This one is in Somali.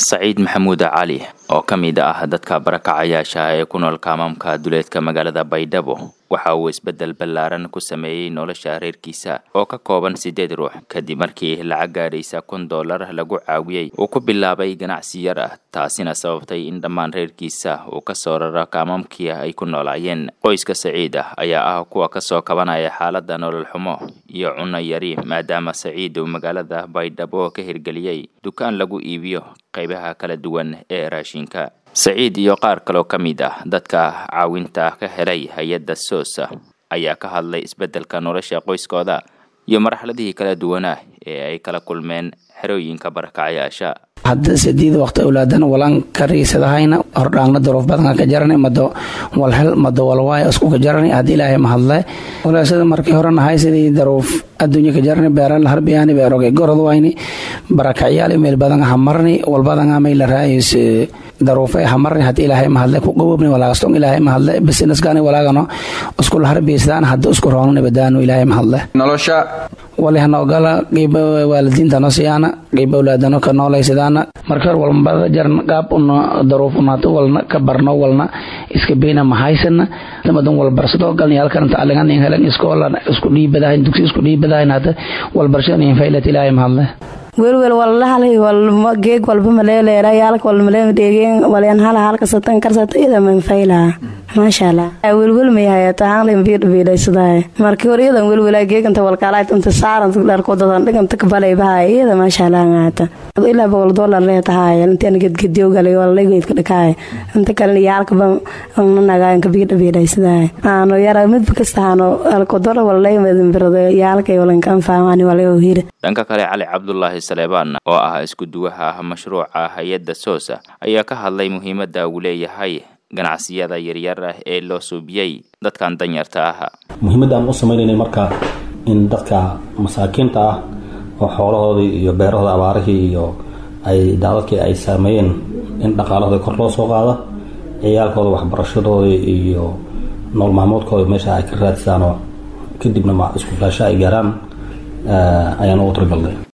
saciid maxamuud cali oo ka mid ah dadka barakacayaasha ee ku nool kaamaamka duleedka magaalada baydhabo waxa uu isbeddel ballaaran ku sameeyey nolosha reerkiisa oo ka kooban siddeed ruux kadib markii lacag gaadhaysa kun dollar lagu caawiyey uu ku bilaabay ganacsi yar ah taasina sababtay in dhammaan reerkiisa uu ka soo raro kaamaamkii ay ku noolaayeen qoyska saciid ah ayaa ah kuwa kasoo kabanaya xaaladda nolol xumo iyo cunno yari maadaama saciid uu magaalada baydhabo ka hirgeliyey dukaan lagu iibiyo qaybaha kala duwan ee raashinka saciid iyo qaar kaloo ka mid ah dadka caawinta ka helay hay-adda soosa ayaa ka hadlay isbeddelka nolosha qoyskooda iyo marxaladihii kala duwanaa ee ay kala kulmeen xerooyinka barakacayaasha hadda sideed waqti awlaadana walaan kariisadahayna hordhaangna daruuf badanka ka jarana mado walhel mado walwaay isku ka jarana haddii ilaahay mahadle walaasada markii hore nahay sidii daruuf adduunya ka jarani beeran la harbiyaani beeroge gorod wayni barakacyaal meel badan hamarni walbadan may la raayis daruufay hamarni haddii ilaahay mahadle ku gobobni walaagastong ilaahay mahadle businessgani walaagano isku la harbiysdaan hadda isku roonani badaano ilaahay mahadle nolosha wali hanoogala qiiba waalidiinta no siyaana qiiba awlaadano ka noolaysidaana marka hor walbada jarn qaab una daruuf unaato walna ka barno walna iska beyna mahaysana madan walbarsado galni halkan tacligan in helen iskoola isku dhiibadahayn dugsi isku dhiibadahayn hadda walbarshada in faylat ilaahay mahadle welwel walhalay walma geeg walba maleeleera yaalka walba maleema dheegeen walyan hala halka satan karsata ida man faylaha maasha allah welwel may hayata hanglin biidhabiidhaysadahay markii hore iyadan welwelaa geeganta walkaalaayt inta saaran dharkodadan dhiganta kabalay bahay iyada maasha allah ngaata ilaa boqol dollar leetahay intaan gedgediyo galay walalaygeedka dhakaay inta kalena yaalkaba nanagaan ka biidhabiidhaysadahay aano yara midba kasta haano alkodora walaymadinbirado yaalkay walankan faamani walay hira dhanka kale cali cabdulaahi saleebaan oo ah isku duwaha mashruuca hay-adda soosa ayaa ka hadlay muhiimadda uu leeyahay ganacsiyada yaryar ah ee loo suubiyey dadkan danyarta ah muhiimadda aan u sameynaynay marka in dadka masaakiinta ah oo xoolahoodii iyo beerahooda abaarihii iyo ay daadadkii ay saameeyeen in dhaqaalahooda kor loo soo qaado ciyaalkooda waxbarashadoodii iyo nool maalmoodkooda meesha ay ka raadsaanoo kadibna isku filaasho ay gaaraan ayaan ugu talagalnay